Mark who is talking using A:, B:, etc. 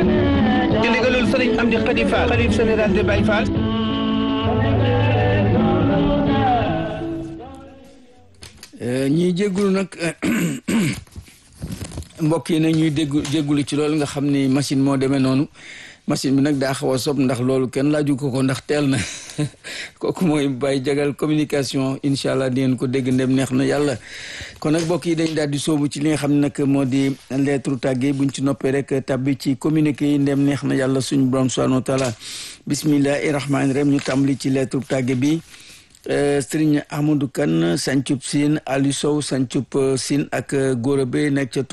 A: ci ndigalul sëriñ Amdi Khady Fall xalif général de Baye Fall
B: ñuy jéggulu nag mbokk yi nag ñuy déggu jéggulu ci loolu nga xam ni machine moo demee noonu machine bi nag daa xaw a sob ndax loolu kenn laaju ko ko ndax teel na kooku mooy Baye Jagal communication incha allah di ngeen ko dégg ndem neex na yàlla kon nag mbokk yi dañ daal di sóobu ci li nga xam ne nag moo di lettre tàgge buñ ci noppee rek tabbi ci communiqué yi ndem neex na yàlla suñu borom subhanahu wa taala bismillahi rahmaani rahim ñu tàmbali ci lettre tàgge bi Sëriñ Amadou Kane Sancub Sine Aliou Sow Sancub Sine ak Gora Bey nekk ca